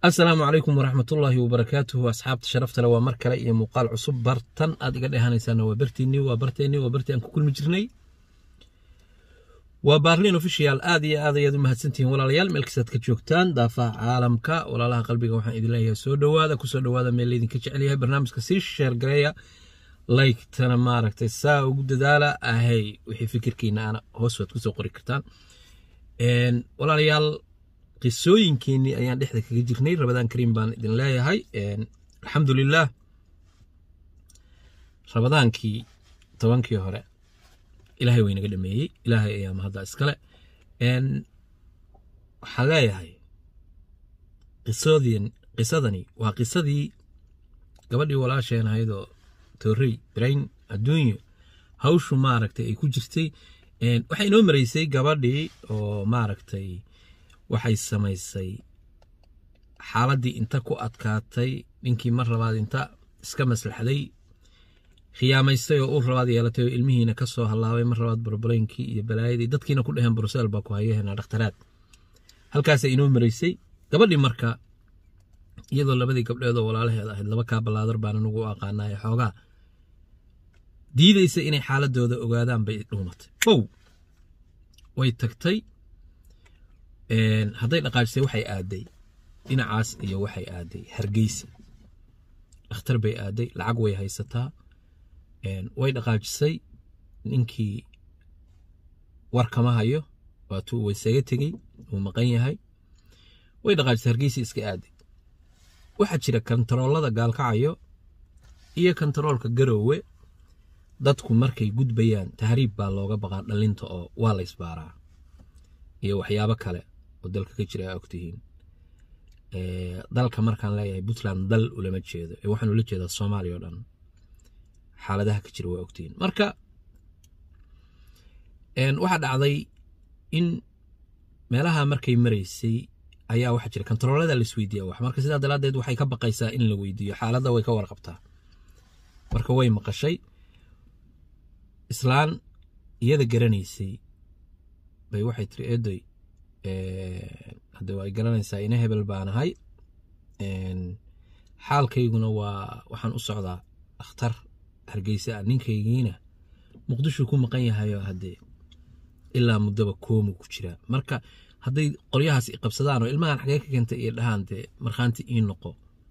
asalaamu calaykum waraxmatullaahi wabarakaatuhu asxaabta sharaftale waa mar kale iyo muuqaal cusub bartan aad iga dheehanaysaan waa bartiinii waa barteennii waa bartii aan ku kulmi jirnay waa baarliin official aad iyo aad ayaad u mahadsantihiin walaalayaal meel kastaad ka joogtaan daafaha caalamka walaalaha qalbiga waxaan idin leeyahay soo dhowaada kusoo dhowaada meel laydinka jecel yahay barnaamijka sii sheergareeya laygtana maaragtay saa ugu dadaala ahay wixii fikirkiina ana hoos waad kusoo qori kartaan walaalayaal qisooyinkeenii ayaan dhexda kaga jirnay rabadaan kariim baan idin leeyahay alxamdulilah rabadaankii tobankii hore ilaahay way naga dhameeyey ilaahay ayaa mahadda iskale waxaan leeyahay qisoodin qisadani waa qisadii gabadhii walaasheen ahaydoo toorey brain adduunyo hawshu maaragtay ay ku jirtay waxay inoo maraysay gabadhii oo maaragtay waxay samaysay xaaladdii inta ku adkaatay ninkii mar labaad inta iska maslaxday khiyaamaystay oo ur labaad yeelatay oo ilmihiina ka soo hallaabay mar labaad barbaleynkii iyo balaayadii dadkiina ku dheheen brusel baa ku hayaheena dhakhtaraad halkaasay inoo maraysay gabadhii marka iyadoo labadii gabdheed oo walaalaheed ahayd laba kaa ballaadar baan anugu u aqaanaaye xoogaa diidaysa inay xaaladooda ogaadaan bay dhuumatay bow way tagtay hadday dhaqaajisay waxay aaday dhinacaas iyo waxay aaday hargeysa dhakhtar bay aaday lacag way haysataa way dhaqaajisay ninkii war kama hayo waatuu waysaga tegey wuu maqan yahay way dhaqaajisay hargeysa iska aaday waxaa jira kontaroolada gaalkacayo iyo kontaroolka garoowe dadku markay gudbayaan tahriib baa looga baqaa dhalinta oo waa la ysbaaraa iyo waxyaabo kale oo dalka ka jira aa ogtihiin dalka markaan leeyahay puntland dal ulama jeedo ee waxaan ula jeedaa soomaaliya o dhan xaaladaha ka jira waa ogtihiin marka waxaa dhacday in meelaha markay maraysay ayaa waxaa jira kontaroolada la isweydiiya wax marka sidaa daraaddeed waxay ka baqaysaa in la weydiiyo xaaladda way ka warqabtaa marka way maqashay islaan iyada garanaysay bay waxay tiri eedoy hadde waa ay garanaysaa ina hebel baan ahay xaalkayguna waa waxaan u socdaa dhakhtar hargeysa ah ninkaygiina muqdisho ku maqan yahayo haddee ilaa muddaba koomu ku jiraa marka hadday qolyahaas i qabsadaan oo ilmahan xagee ka keentay iyo dhahaan dee markhaanti ii noqo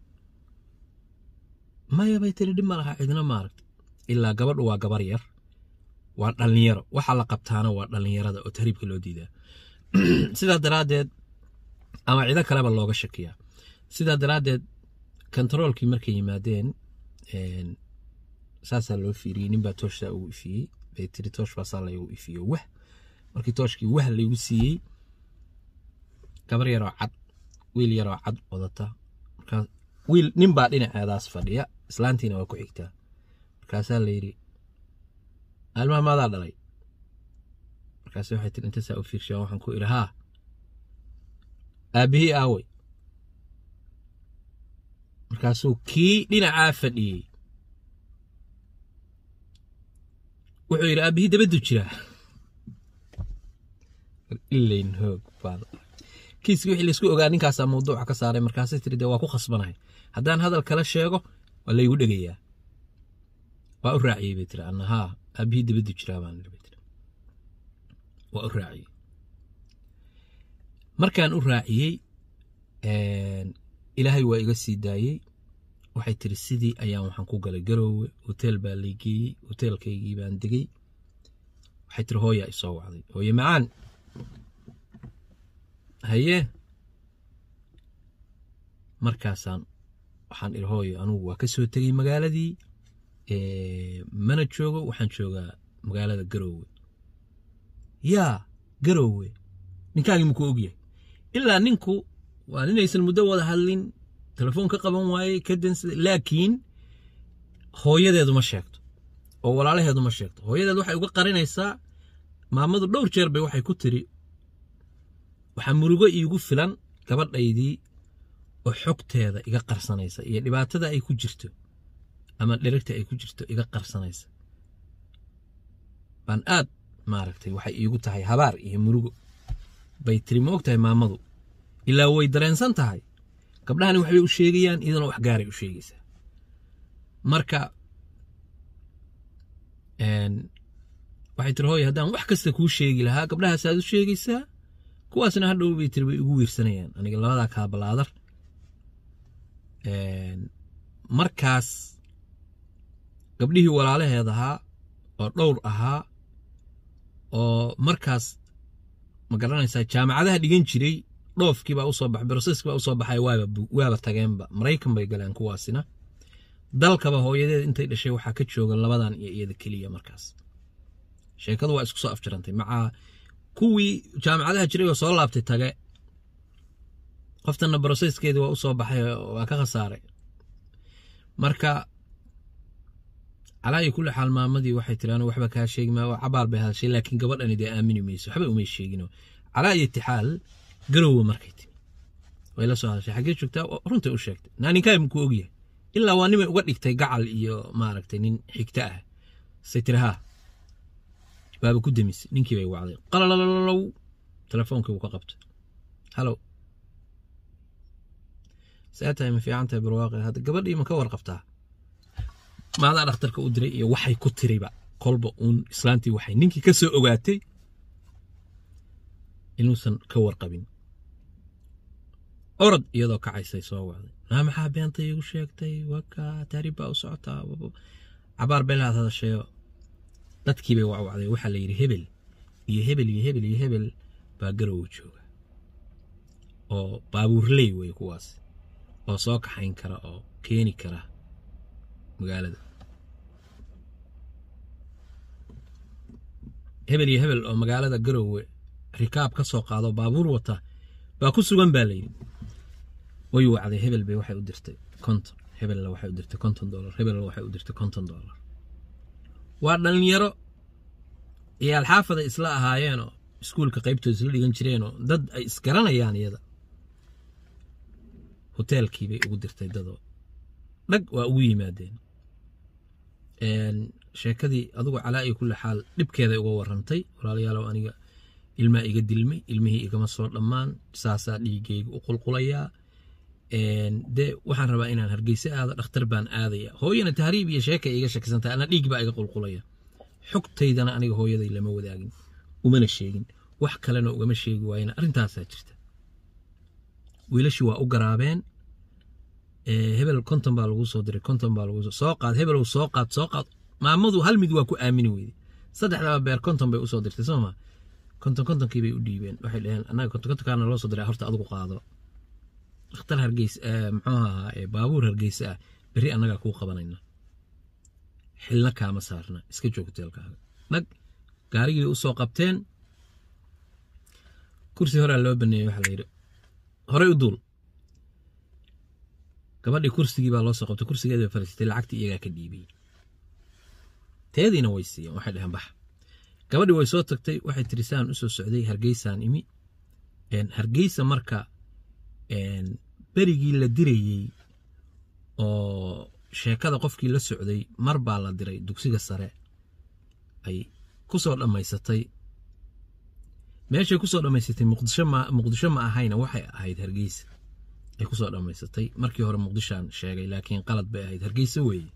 maya bay tiri dhib ma laha cidna maaragta ilaa gabadhu waa gabar yar waa dhallinyaro waxaa la qabtaana waa dhallinyarada oo tahriibka loo diidaa sidaa daraaddeed ama cido kaleba looga shakiyaa sidaa daraaddeed kontaroolkii markay yimaadeen saasaa loo fiiriyey ninbaa tooshsaa ugu ifiyey bay tiri toosh baasaa laygu ifiyo wah markii tooshkii wah laygu siiyey gabar yaroo cad wiil yaroo cad wadata markaas wiil ninbaa dhinaceedaas fadhiya islaantiina waa ku xigtaa markaasaa layidhi almaha maadaa dhalay markaas waxay tiri intasaa u fiirshaan waxaan ku idhi haa aabbihii aawey markaasuu kii dhinacaa fadhiyey wuxuu yidhi aabbihii dabaddu jiraa ilayn hoog baan kiiski wixii laysku ogaa ninkaasaa mawduuca ka saaray markaasay tiri dee waa ku khasbanahay haddaan hadal kala sheego waa laygu dhegayaa waa u raaciyey bay tiri anna haa aabbihii dabaddu jiraa baan bay tiri waa u raaciyey markaan u raaciyey ilaahay waa iga sii daayey waxay tiri sidii ayaan waxaan ku galay garoowe hoteel baa laygeeyey hoteelkaygii baan degey waxay tiri hooyaa isoo wacday hooye macaan haye markaasaan waxaan idhi hooyo anugu waa ka soo tegey magaaladii mana joogo waxaan joogaa magaalada garoowe yaa garoowe ninkaagii muku ogyahay ilaa ninku waa ninaysan muddo wada hadlin telefoon ka qaban waayey ka dansaday laakiin hooyadeedu ma sheegto oo walaalaheedu ma sheegto hooyadeed waxay uga qarinaysaa maamadu dhowr jeer bay waxay ku tiri waxaa murugo iigu filan gabadhaydii oo xogteeda iga qarsanaysa iyo dhibaatada ay ku jirto ama dherigta ay ku jirto iga qarsanaysa baan aad maaragtay waxay iigu tahay habaar iyo murugo bay tiri ma og tahay maamadu ilaa way dareensan tahay gabdhahani waxbay u sheegayaan iyadana wax gaaray u sheegaysaa marka waxay tiri hooye haddaan wax kasta kuu sheegi lahaa gabdhahaasaad u sheegaysaa kuwaasna hadhow bay tiri bay igu wiirsanayaan aniga labadaa kaa balaadar markaas gabdhihii walaalaheed ahaa oo dhowr ahaa oo markaas ma garanaysaa jaamacadaha dhigan jiray dhoofkii baa usoo baxay broseskii baa usoo baxay waaba tageenba maraykan bay galeen kuwaasina dalkaba hooyadeed intay dhashay waxaa ka jooga labadan iyo iyada keliya markaas sheekadu waa isku soo afjarantay macaa kuwii jaamacadaha jiray oo soo laabtay tage qoftanna broseskeedii waa usoo baxay waa ka khasaaray marka calaa iyo kulli xaal maamadii waxay tiri anu waxba kaa sheegi maa cabaal bay hadashay laakiin gabadhani dee aamini mayso waxba umay sheegino calaa iyo tixaal garowa markay timi way la soo hadashay xaggee joogtaa runtay u sheegtay naaninkaa makuu ogyahay ilaa waa nimay uga dhigtay gacal iyo maaragtay nin xigta ah say tiri haa baaba ku demisay ninkii bay wacday qalalalow telefoonkii uu ka qabtay halow see tahay ma fiican tahay barwaaqi hadda gabadhii ma ka warqabtaa maadaa dhakhtarka u diray iyo waxay ku tiriba kolba uun islaantii waxay ninkii ka soo ogaatay inuusan ka warqabin orod iyadoo kacaysay soo wacday naa maxaa beenta iigu sheegtay waka taariib baa u socotaa cabaar beelaad hadasheeyo dadkii bay wacwacday waxaa la yidhi hebel iyo hebel iyo hebel iyo hebel baa garowa jooga oo baabuurley wey kuwaas oo soo kaxayn kara oo keeni kara magaalada hebel iyo hebel oo magaalada garowe rikaab ka soo qaado baabuur wata baa ku sugan baa layidhi way wacday hebel bay waxay u dirtay konton hebella waxay u dirtay konton dolar hebella waxay u dirtay konton dolar waa dhallinyaro iyo alxaafada isla ahaayeenoo iskuulka qaybtooda isla dhigan jireenoo dad ay isgaranayaan iyada hoteelkii bay ugu dirtay dadoo dhag waa ugu yimaadeen sheekadii adugu calaa iyo kulli xaal dhibkeeday uga warantay walaalayaalow aniga ilmaa iga dilmay ilmihii igama soo dhammaan saasaa dhiigayga u qulqulayaa dee waxaan rabaa inaan hargeysa aado dhakhtar baan aadaya hooyana tahriib iyo sheekay iga shakisantahay ana dhiig baa iga qulqulaya xogtaydana aniga hooyaday lama wadaagin umana sheegin wax kalena ugama sheegi waayena arrintaasaa jirta wiilashii waa u garaabeen hebel konton baa lagu soo diray konton baa lagu soo qaad hebelow soo qaad soo qaad maamadu hal mid waa ku aamini weyday saddexdaba beer konton bay usoo dirtay sooma konton kontonkii bay u dhiibeen waxay dhaheen annaga konton kontonkaana loo soo diray horta adigu qaado dhakhtar hargeysa muxuu ahaa baabuur hargeysa ah berri annagaa kuu qabanayna xilna kaama saarna iska joog hoteelkaaga dhag gaarigii usoo qabteen kursi horaa loo baneeyey waxaa la yidhi horey u duul gabadhii kursigii baa loo soo qabtay kursigeedi bay fariisatay lacagtii iyagaa ka dhiibay teediina way siiyeen waxay dhaheen bax gabadhii way soo tagtay waxay tiri saan usoo socday hargeysaan imi hargeysa marka berigii la dirayey oo sheekada qofkii la socday mar baa la diray dugsiga sare ay ku soo dhammaysatay meeshay ku soo dhammaysatay muqdisho ma ahayna waxay ahayd hargeysa ay ku soo dhammaysatay markii hore muqdishaan sheegay laakiin qalad bay ahayd hargeysa weeye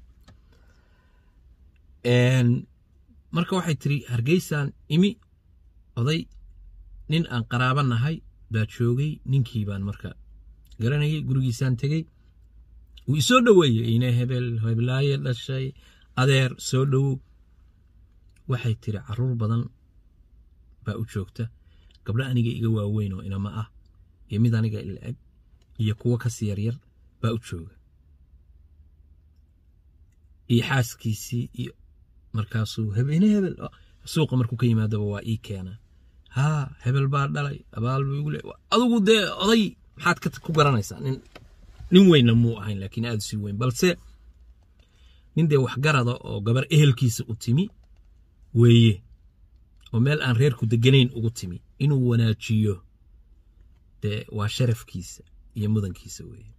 marka waxay tiri hargeysaan imi oday nin aan qaraaba nahay baa joogay ninkii baan marka garanayay gurigiisaan tegey wuu isoo dhoweeyey ine hebel heblaaye dhashay adeer soo dhowow waxay tiri caruur badan baa u joogta gabdho aniga iga waaweyn oo inama ah iyo mid aniga ila eg iyo kuwo kasi yaryar baa u jooga iyo xaaskiisii iyo markaasuu hebene hebel suuqa markuu ka yimaadaba waa ii keena haa hebel baa dhalay abaal buu igu le adugu dee oday maxaad ku garanaysaa nin nin weynna muu ahayn laakiin aada sii weyn balse nin dee waxgarada oo gabar ehelkiisa u timi weeye oo meel aan reerku deganayn ugu timi inuu wanaajiyo dee waa sharafkiisa iyo mudankiisa weeye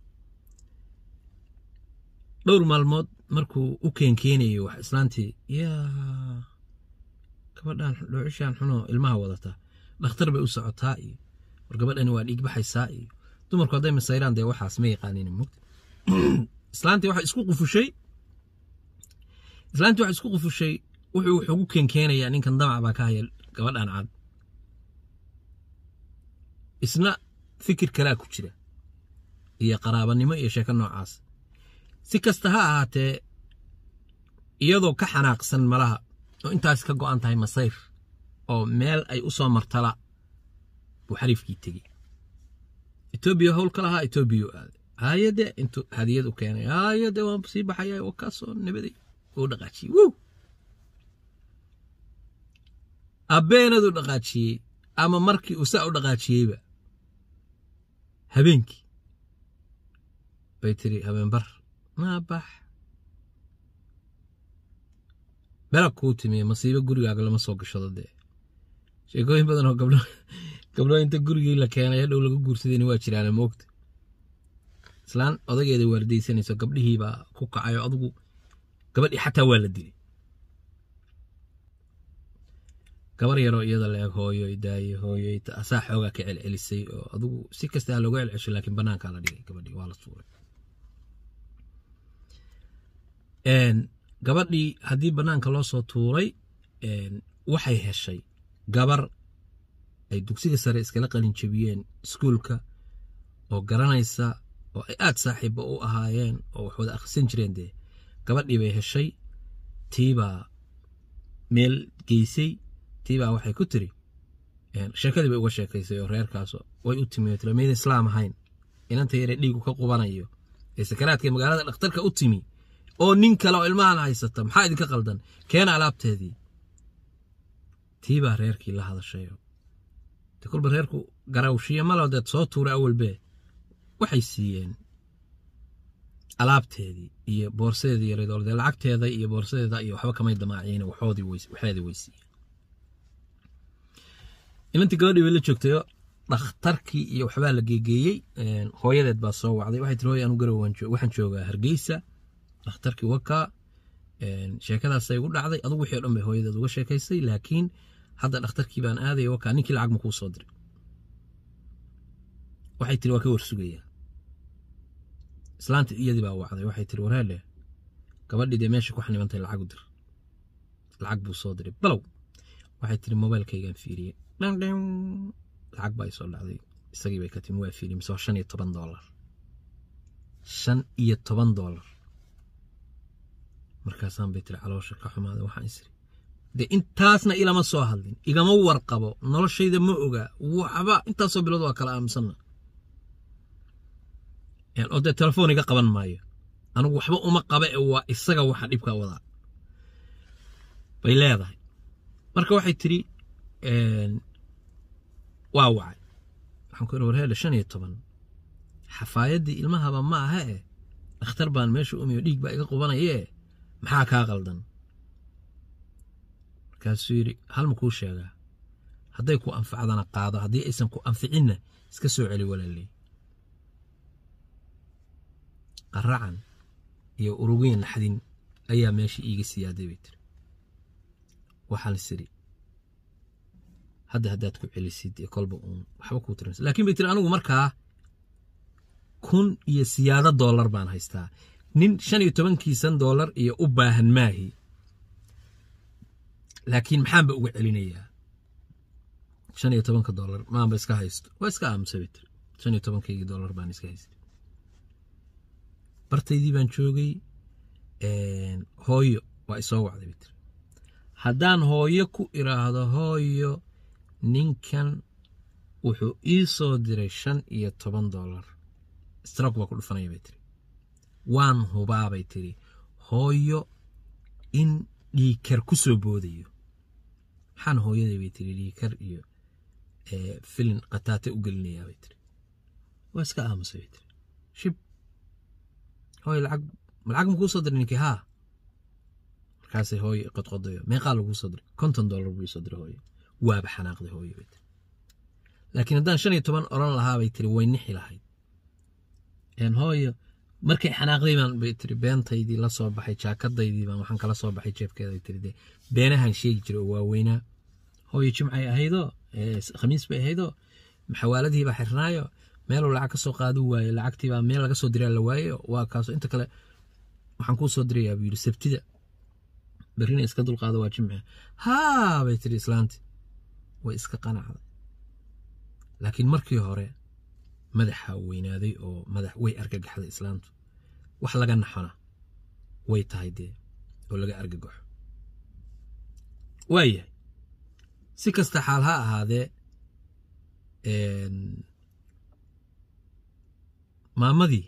dhowr maalmood markuu u keenkeenayo wax islaantii yaa gabadhan dhoocishaan xunoo ilmaha wadataa dhakhtar bay u socotaa iyo war gabadhani waa dhiig baxaysaa iyo dumarku hadday masayraan dee waxaas ma yaqaanin mugta islaantii waxay isku qufushay islaantii waxay isku qufushay wuxuu wuxuu ugu keenkeenayaa ninkan damac baa ka haya gabadhan cad isna fikir kalaa ku jira iyo qaraabanimo iyo sheeko noocaas si kasta ha ahaatee iyadoo ka xanaaqsan malaha oo intaas ka go'an tahay masayr oo meel ay u soo martala buu xariifkii tegey etoobiya howl ka lahaa etoobiya u aaday haayade intuu hadiyad u keenay haayade waan sii baxaya waa kaasoo nabaday uu dhaqaajiyey wow abbeenaduu dhaqaajiyey ama markii uu saa u dhaqaajiyeyba habeenkii bay tiri habeenbar maabax belag kuu timiye masiibo gurigaaga lama soo gashado dee sheekooyin badan oo gabdho gabdho inta gurigii la keenay hadhow lagu guursadayna waa jiraana moogta islaan odageeda waardaysanayso gabdhihii baa ku kacay oo adugu gabadhii xataa waa la dilay gabar yaroo iyada la-eg hooyo daaye hooyo asaa xoogaa ka celcelisay oo adugu si kasta ha looga celcesho laakiin banaankaa la dhigay gabadhii waa la suuray gabadhii haddii banaanka loo soo tuuray waxay heshay gabar ay dugsiga sare iskala qalin jebiyeen iskuulka oo garanaysa oo ay aad saaxiibba u ahaayeen oo wax wada akhrisan jireen dee gabadhii bay heshay tiibaa meel geysay tiibaa waxay ku tiri sheekadii bay uga sheekaysay oo reerkaas way u timi tiri mayda islaam ahayn inanta yare dhiigu ka qubanayo ee sakaraadka magaalada dhakhtarka u timi oo nin kale oo ilmahan haysata maxaa idinka qaldan keena alaabteedii tiibaa reerkii la hadashayo de kolba reerku garawshiyo malo deed soo tuuray awalbee waxay siiyeen alaabteedii iyo boorsadeedii yareed dee lacagteeda iyo boorsadeeda iyo waxba kamay damaaciyeen waxoodii waxeedii way siiyeen inantii gabadhii bay la joogtayo dhakhtarkii iyo waxbaa la geegeeyey hooyadeed baa soo wacday waxay tiri hooy anu garow waxaan joogaa hargeysa dhakhtarkii wakaa sheekadaasay igu dhacday adugu wixii o dhan bay hooyadeed uga sheekaysay laakiin hadda dhakhtarkii baan aadaya wakaa ninkii lacag ma kuu soo diray waxay tiri waa ka warsugayaa islaantii iyadii baa wacday waxay tiri wareele gabadhii dee meesha ku xanibantay lacag u dir lacag buu soo diray balow waxay tiri mobailkaygaan fiiriyey dhandhan lacag baa isoo dhacday isagii bay ka timi waa fiiriyey mise waa shan iyo toban doolar shan iyo toban doolar markaasaan bay tiri caloosha ka xumaaday waxaan isiri dee intaasna ilama soo hadlin igama warqabo noloshayda ma oga waxba intaasoo bilood waa kala aaminsanna oo dee telefoon iga qaban maayo anigu waxba uma qaba ee waa isaga waxa dhibka wadaa bay leedahay marka waxay tiri waa wacay waxaan ku war heele shan iyo toban xafaayaddii ilmahaba ma aha eh dhakhtar baan meesha umiyo dhiig baa iga qubanayee maxaa kaa qaldan markaasuu yidhi hal ma kuu sheegaa hadday ku anfacdana qaado haddii aysan ku anficinna iska soo celi walaaley qaracan iyo urugiin naxdin ayaa meesha iiga siyaaday bay tiri waxaan isiri hadda haddaad ku celisid ee kolba uun waxba kuu tirinsa laakiin bay tiri anigu markaa kun iyo siyaado doolar baan haystaa nin shan iyo tobankiisan doolar iyo u baahan maahi laakiin maxaanba uga celinayaa shan iyo tobanka doolar maanba iska haysto waa iska aamusa bay tiri shan iyo tobankaygii doolar baan iska haystay bartaydii baan joogay hooyo waa isoo wacday bay tiri haddaan hooyo ku iraahdo hooyo ninkan wuxuu ii soo diray shan iyo toban doolar strok baa ku dhufanaya bay tiri waan hubaa bay tiri hooyo in dhiikar ku soo boodayo maxaan hooyaday bay tiri dhiikar iyo filin qataate u gelinayaa bay tiri waa iska aamusay bay tiri shib hooyo lacag lacag ma kuu soo diray ninkii haa markaasay hooyo qodqodayo meeqaa laguu soo diray konton doolar buu soo diray hooyo waaba xanaaqday hooyo bay tiri laakiin haddaan shan iyo toban odhan lahaa bay tiri way nixi lahayd hooyo markay xanaaqday baan bay tiri beentaydii la soo baxay jaakadaydii baan waxaan kala soo baxay jeebkeeda tiri dee beenahan sheegi jiray oo waaweynaa hooyo jimcay ahaydoo khamiis bay ahaydoo xawaaladii baa xirnaayo meeluu lacag ka soo qaadi waaye lacagtiibaa meel laga soo diraa la waaye waa kaaso inta kale waxaan kuu soo dirayaa buu yidhi sabtida berrina iska dulqaado waa jimce haa bay tiri islaanti way iska qanacday laakiin markii hore madaxa weynaaday oo madax way argagaxday islaantu wax laga naxona way tahay dee oo laga argagaxo waayahay si kasta xaal ha ahaadee maamadii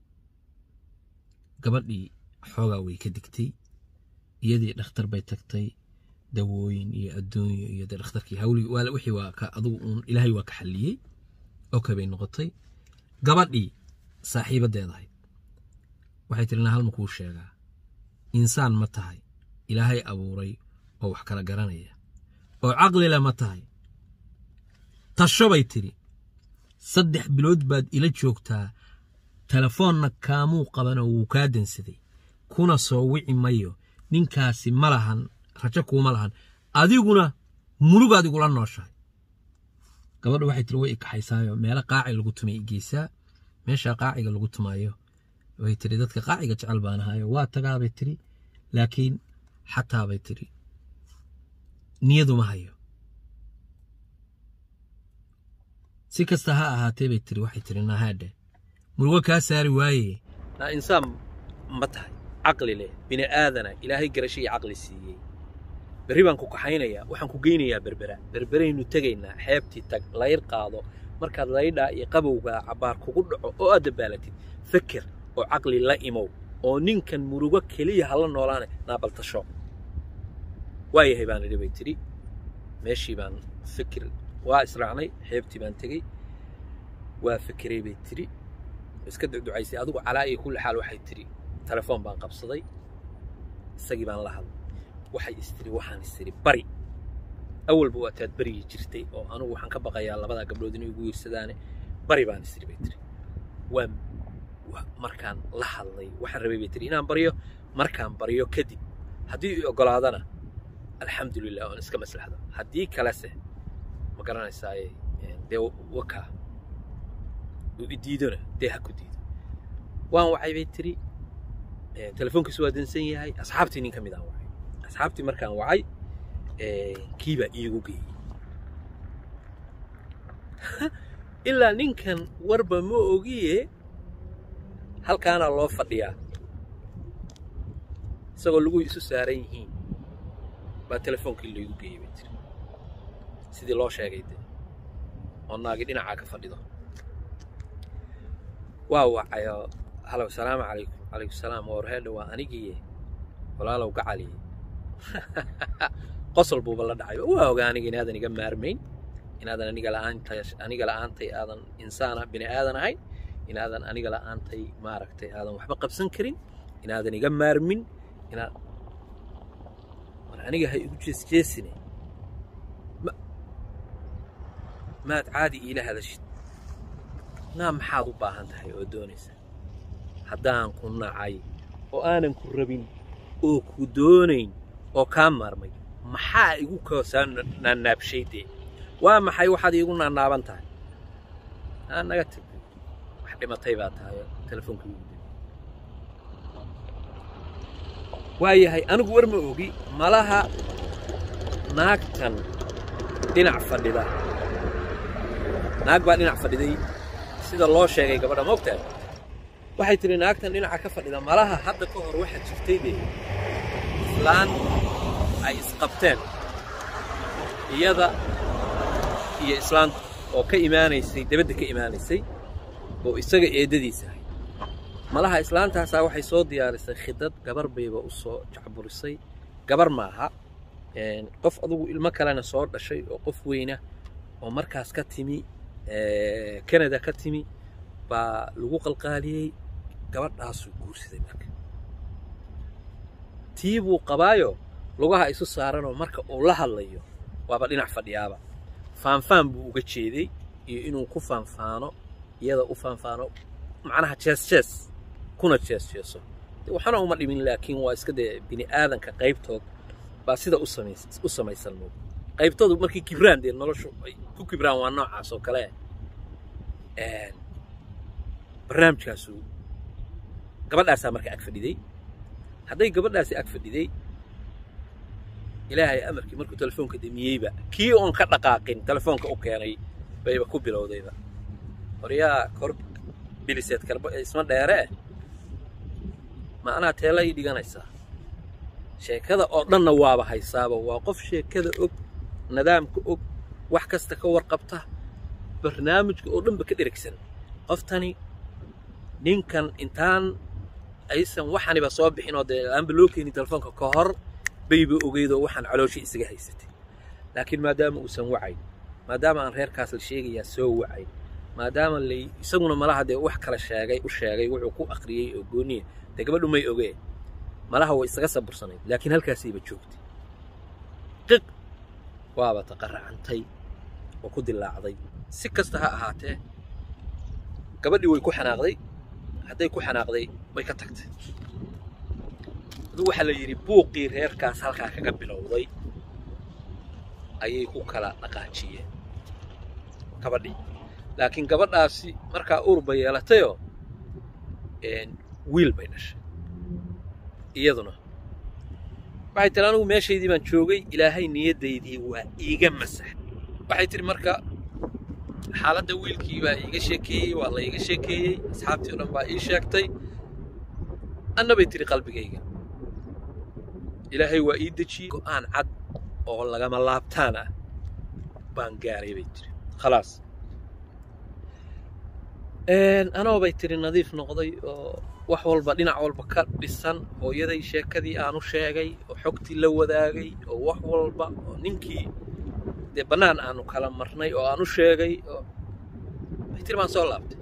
gabadhii xoogaa way ka digtay iyadii dhakhtar bay tagtay dawooyin iyo adduunyo iyo dee dhakhtarkii hawlii wixii waa ka adugu uun ilaahay waa ka xalliyey oka bay noqotay gabadhii saaxiibaddeed ahayd waxay tiri na halma kuu sheegaa insaan ma tahay ilaahay abuuray oo wax kala garanaya oo caqlile ma tahay tasho bay tidhi saddex bilood baad ila joogtaa telefoonna kaamuu qabanoo wuu kaa dansaday kuna soo wici mayo ninkaasi ma lahan rajo kuuma lahan adiguna murugaad igula nooshahay gabadha waxay tiri way ikaxaysaayo meelo qaaci lagu tumay igeysaa meeshaa qaaciga lagu tumaayo way tiri dadka qaaciga jecel baan ahaayo waa tagaabay tiri laakiin xataa bay tiri niyaduma hayo si kasta ha ahaatee bay tiri waxay tiri nahaadhe murugo kaa saari waaye naa insaan ma tahay caqli leh bini aadana ilaahay garasho iyo caqli siiyey berri baan ku kaxaynayaa waxaan ku geynayaa berbera berberaynu tegaynaa xeebtii tag layr qaado markaad laydhaa iyo qabowgaa cabbaar kugu dhaco oo aad dabaalatid feker oo caqli la imow oo ninkan murugo keliya hala noolaane naabaltasho waayahay baan idhi bay tidhi meeshii baan fikir waa israacnay xeebtii baan tegey waa fikiray bay tidhi iska ducducaysay adigu calaa iyo kulli xaal waxay tidhi telefoon baan qabsaday isagii baan la hadlay waxay istiri waxaan istiri bari awalba waataad baryi jirtay oo anugu waxaan ka baqayaa labadaa gabdhood inay igu yirsadaane bari baan istiri bay tiri waan markaan la hadlay waxaan rabay bay tiri inaan baryo markaan baryo kadib haddii i ogolaadana alxamdulilah oon iska maslaxdo haddii kalese ma garanaysaaye dee wakaa uu idiidona dee ha ku diido waan wacay bay tiri telefoonkiisu waa dansan yahay asxaabtii nin ka mid aan wacay asxaabtii markaan wacay kiibaa iigu geeyey ilaa ninkan warba ma ogiye halkaanaa loo fadhiyaa isagoo lagu isu saaran yihiin baa telefoonkii laygu geeyey bay tiri sidii loo sheegay de oo naagi dhinacaa ka fadhido waa wacayoo halow salaamu calaykum calaykum salaam warheedha waa anigiiye walaalow gacaliye qosol buuba la dhacay waa ogaa aniga inaadan iga maarmayn inaadan aniga la'aantay aniga la'aantay aadan insaana bini aadan ahayn inaadan aniga la'aantay maaragtay aadan waxba qabsan karin inaadan iga maarmin inaad war aniga ha igu jeesjeesine ma maad caadi iila hadashid naa maxaad u baahan tahay oo doonaysa haddaan ku nacay oo aanan ku rabin oo ku doonayn oo kaa maarmay maxaa igu koosaa naanaabshaydee waa maxay waxaad iigu naanaaban tahay aa naga tag wax dhimatay baa tahay telefoonka igu dib waayahay anigu war ma ogi malaha naagtan dhinac fadhida naag baa dhinac fadhiday sida loo sheegay gabadha moogtahay waxay tidhi naagtan dhinaca ka fadhida malaha hadda ka hor waxaa jirtay dee islaan ay isqabteen iyada iyo islaanta oo ka imaanaysay debadda ka imaanaysay oo isaga eeddadiisa ahay malaha islaantaasaa waxay soo diyaarisay khidad gabar bayba u soo jacburisay gabar maaha qof adugu ilmo kalena soo dhashay oo qof weyna oo markaas ka timi canada ka timi baa lagu qalqaaliyey gabadhaasuu guursaday marka tii buu qabaayo lugaha isu saaranoo marka uu la hadlayo waaba dhinac fadhiyaaba faanfaan buu uga jeeday iyo inuu ku faanfaano iyada u faanfaano macnaha jees jees kuna jees jeeso waxana uma dhimin laakiin waa iska dee bini aadanka qaybtood baa sida u samays u samaysan moog qaybtoodu markii kibraan dee noloshu ay ku kibraan waa noocaas oo kale barnaamijkaasu gabadhaasaa marka ag fadhiday hadday gabadhaasi ag fadhiday ilaahay amarkii markuu telefoonka damiyeyba kii oon ka dhaqaaqin telefoonka u keenay bayba ku bilowdayba horyaa kor biliseed karba isma dheeree ma anaa teela ii dhiganaysaa sheekada oo dhanna waaba haysaaba waa qof sheekada og nidaamka og wax kasta ka warqabta barnaamijka oo dhanba ka dherigsan qoftani ninkan intaan aysan waxaniba soo bixin oo dee aanba loo keenin telefoonka ka hor bayba ogeydoo waxaan calooshii isaga haysatay laakiin maadaama uusan wacayn maadaama aan reerkaas la sheegayaa soo wacayn maadaama lay isaguna malaha dee wax kala sheegay u sheegay wuxuu ku akhriyey oo gooniya dee gabadhu may ogee malaha way isaga sabursanayd laakiin halkaasayba joogtay qiq waaba taqaracantay oo ku dilaacday si kasta ha ahaatee gabadhii way ku xanaaqday hadday ku xanaaqday way ka tagtay aduu waxaa la yidhi buuqii reerkaas halkaa kaga bilowday ayay ku kala dhaqaajiyeen gabadhii laakiin gabadhaasi markaa uurba yeelatayoo wiil bay dhashay iyaduna waxay tiri anigu meeshaydii baan joogay ilaahay niyaddaydii waa iiga masax waxay tihi marka xaaladda wiilkii baa iiga sheekeeyey waa la iiga sheekeeyey asxaabtii o dhan baa ii sheegtay anna bay tihi qalbigayga ilaahay waa ii dejiyey go'aan cad oo lagama laabtaan ah baan gaaray bay tiri khalaas anoo bay tiri nadiif noqday oo wax walba dhinac walba ka dhisan hooyaday sheekadii aanu sheegay oo xogtii la wadaagay oo wax walba oo ninkii dee bannaan aanu kala marnay oo aanu sheegay oo bay tiri baan soo laabtay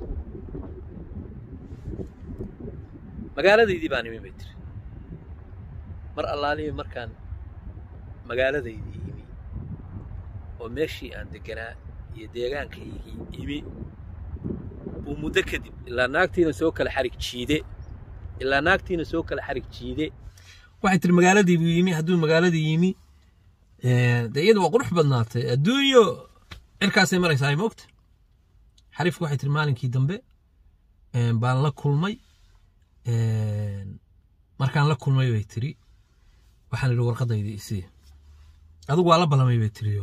magaaladaydii baan imin bay tiri mar allaalihi markaan magaaladaydii imi oo meeshii aan deganaa iyo deegaankaygii imi buu muddo kadib ilaa naagtiina soo kala xarig jiide ilaa naagtiina soo kala xarig jiide waxay tiri magaaladii buu yimi hadduu magaaladii yimi dee iyada waa qurux badnaatay adduunyo cirkaasay maraysaa moogta xariifku waxay tiri maalinkii dambe baan la kulmay markaan la kulmay bay tiri waxaan idhi warqadayda isii adigu waa la ballamay bay tiriyo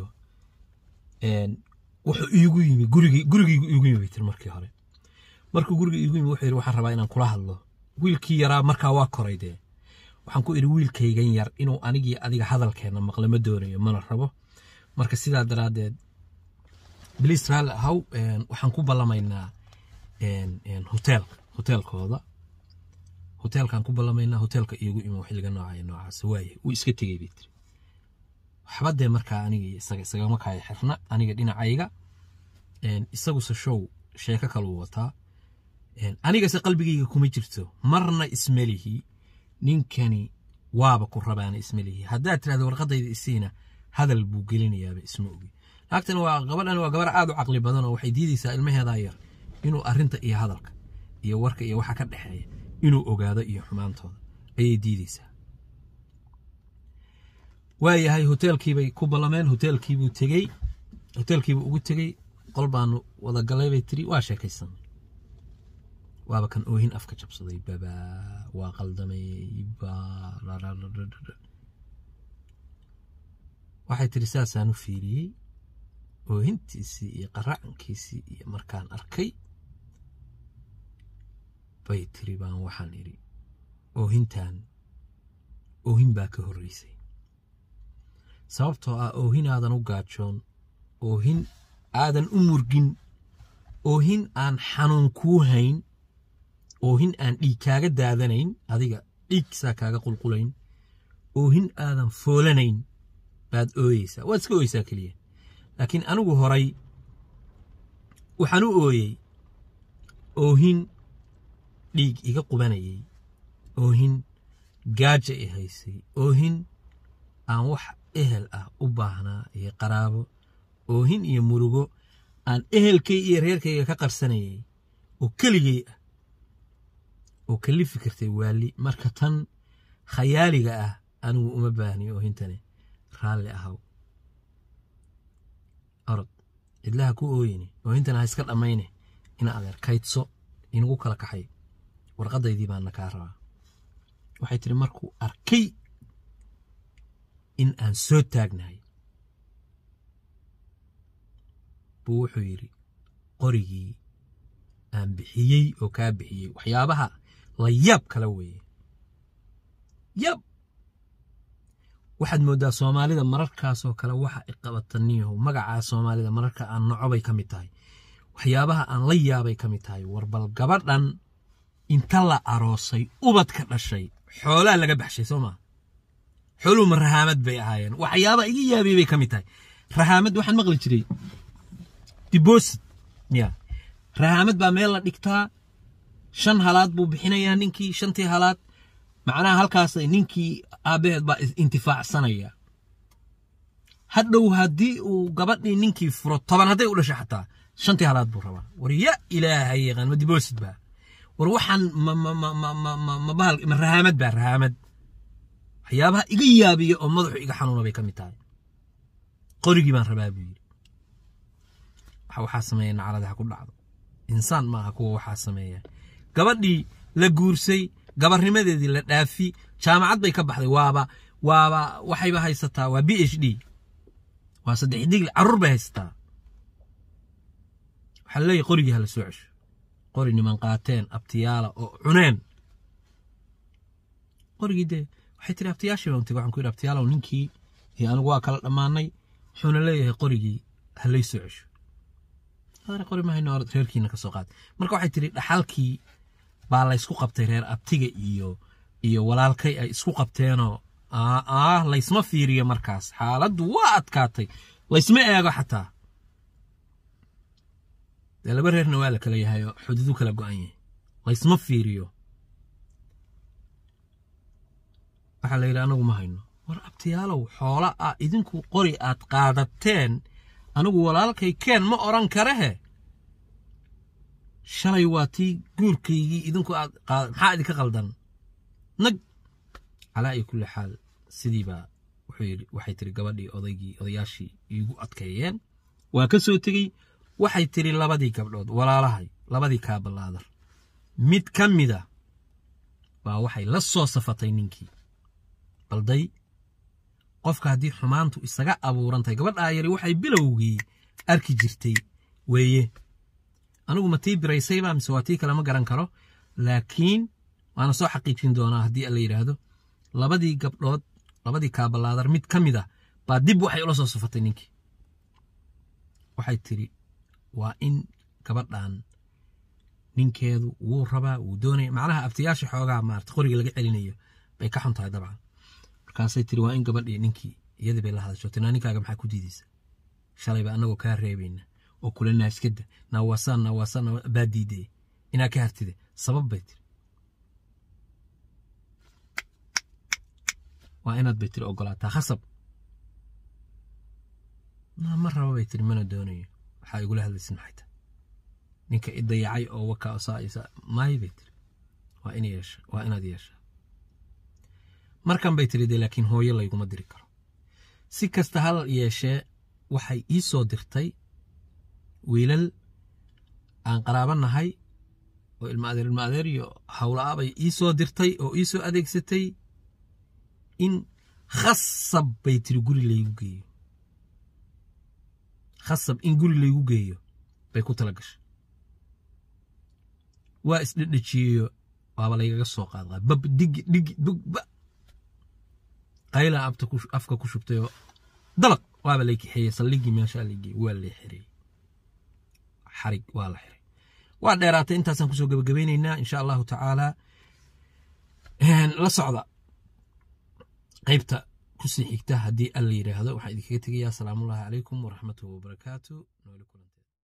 wuxuu iigu yimi gurigii gurigaygu iigu yimi bay tiri markii hore markuu guriga iigu yimi wuxuu yidhi waxaan rabaa inaan kula hadlo wiilkii yaraa markaa waa koray dee waxaan ku idhi wiilkaygan yar inuu anigii adiga hadalkeenna maqle ma doonayo mana rabo marka sidaa daraaddeed biliis raalli ahaw waxaan ku ballamaynaa hoteelka hoteelkooda hoteelkaan ku ballamaynaa hoteelka iigu imo xilliga noocaya noocaas waaye wuu iska tegey bay tiri waxba dee markaa aniga isaga isagama kaya xirna aniga dhinacayga isaguse show sheeko kaluu wataa anigase qalbigayga kuma jirto marna ismelihi ninkani waaba ku rabaana ismelihi haddaad tirahda warqadayda isiina hadal buu gelinayaaba isma ogi naagtan waa gabadhan waa gabar aad u caqli badan oo waxay diidaysaa ilmaheedaa yar inuu arrinta iyo hadalka iyo warka iyo waxa ka dhexeeya inuu ogaado iyo xumaantooda ayay diidaysaa waayahay hoteelkiibay ku ballameen hoteelkiibuu tegey hoteelkiibuu ugu tegey qol baanu wada galay bay tiri waa sheekaysan waaba kan oohin afka jabsaday baba waa qaldamay waxay tiri saasaan u fiiriyey oohintiisii iyo qaracankiisii iyo markaan arkay bay tiri baan waxaan idhi oohintan oohin baa ka horreysay sababtoo ah oohin aadan u gaajoon oohin aadan u murgin oohin aan xanuun kuu hayn oohin aan dhiig kaaga daadanayn adiga dhiigsaa kaaga qulqulayn oohin aadan foolanayn baad ooyeysaa waad iska ooyeysaa keliya laakiin anigu horay waxaan u ooyey oohin dhiig iga qubanayay oohin gaaja i haysay oohin aan wax ehel ah u baahnaa iyo qaraabo oohin iyo murugo aan ehelkay iyo reerkayga ka qarsanayay oo keligay ah oo kalifi kartay waali marka tan khayaaliga ah anigu uma baahniyo oohintani raalli ahaw orod cidlaha ku ooyini oohintana ha iska dhammayne ina adeer kaydso inagu kala kaxay warqadaydii baana kaa rabaa waxay tiri markuu arkay in aan soo taagnahay buu wuxuu yidhi qorigii aan bixiyey oo kaa bixiyey waxyaabaha la yaab kala weeye yab waxaad mooddaa soomaalida mararkaasoo kale waxa iqabataniyaho magacaa soomaalida mararka aan nocobay ka mid tahay waxyaabaha aan la yaabay ka mid tahay warbal gabadhan inta la aroosay ubadka dhashay xoolaa laga baxshay soo maa xooluhu ma rahaamad bay ahaayeen waxyaaba iga yaabiyey bay ka mid tahay rahaamad waxaan maqli jiray dibosit ya rahaamad baa meel la dhigtaa shan halaad buu bixinayaa ninkii shantii halaad macnaha halkaas ninkii aabbaheed baa intifaacsanaya hadhow haddii uu gabadhii ninkii furo toban hadday u dhashay xataa shantii halaad buu rabaa war ya ilaahay yaqaan ma dibosit baa war waxaan ma bahal ma rahaamad baa rahaamad waxyaabaha iga yaabiya oo madaxu iga xanuuna bay ka mid tahay qorigii baan rabaa buu yidhi waxa waxaa sameeya nacalada ha ku dhacdo insaan maaha kuwa waxaa sameeya gabadhii la guursay gabarnimadeedii la dhaafi jaamacad bay ka baxday waaba waaba waxayba haysataa waa b h d waa saddex digli carruur bay haysataa waxaa laleeyahy qorigii hala soo cesho qori niman qaateen abtiyaala oo cuneen qorigii dee waxay tiri abtiyaashii baan tegay waxaan ku yidhi abtiyaalow ninkii iyo anigu waa kala dhammaanay wuxuuna leeyahay qorigii halay soo cesho adana qori mahayno reerkiina ka soo qaad marka waxay tiri dhaxalkii baa laysku qabtay reer abtiga iyo iyo walaalkay ay isku qabteenoo ah laysma fiiriyo markaas xaaladdu waa adkaatay laysma eego xataa dee laba reerna waa la kala yahay oo xuduudu kala go-an yahay laysma fiiriyo waxaa la yidhi anagu ma hayno war abtiyaalow xoola ah idinku qori aad qaadateen anigu walaalkay keen ma odhan karahe shalay waa tii guurkaygii idinku aad qaada maxaa idinka qaldan nag calaa iyo kulli xaal sidiibaa wuxuu yidhi waxay tiri gabadhii odaygii odayaashii iigu adkeeyeen waa ka soo tegey waxay tiri labadii gabdhood walaalahay labadii kaaballaadar mid ka mida baa waxay la soo safatay ninkii balday qofka haddii xumaantu isaga abuurantahay gabadhaa yari waxay bilowgii arki jirtay weeye anigu ma tii biraysayba mise waa tii kale ma garan karo laakiin waana soo xaqiijin doonaa haddii alla yidhaahdo labadii gabdhood labadii kaabalaadar mid ka mid a baa dib waxay ula soo safatay ninkii waxay tiri waa in gabadhan ninkeedu wuu rabaa wuu doonaya macnaha abtiyaasha xoogaa maarata qoriga laga celinayo bay ka xun tahay dabcan markaasay tiri waa in gabadhii ninkii iyadii bay la hadasho tinaa ninkaaga maxaa ku diidaysa shalayba annagoo kaa reebayna oo kula naaskada naawasaan naawasaan baa diidee inaa ka hartide sabab bay tiri waa inaad bay tiri ogolaataa khasab ma raba bay tiri mana doonayo waxaa igula hadlaysin maxay tahay ninka i dayacay oo waka osaa maayo bay tiri waa in yeesha waa inaad yeeshaa markan bay tiri dee laakiin hooyo layguma diri karo si kasta hal yeeshee waxay ii soo dirtay wiilal aan qaraaba nahay oo ilma adeer ilma adeer iyo hawla-a bay ii soo dirtay oo ii soo adeegsatay in khasab bay tiri guri laygu geeyo khasab in guri laygu geeyo bay ku tala gashay waa isdhedhejiyeyo waaba laygaga soo qaadqaa bab digi dhigi bugba qayla afka ku shubtayoo dalaq waaba lay kaxeeyey saldhigii meeshaa laygey waa lay xirey xarig waa la xiray waa dheeraatay intaasaan kusoo gebagabaynaynaa insha allahu tacaala la socda qaybta kusii xigta haddii alla yidhaahdo waxaan idinkaga tegayaa asalaamullahi calaykum waraxmatuhu wabarakaatu nooli kulanti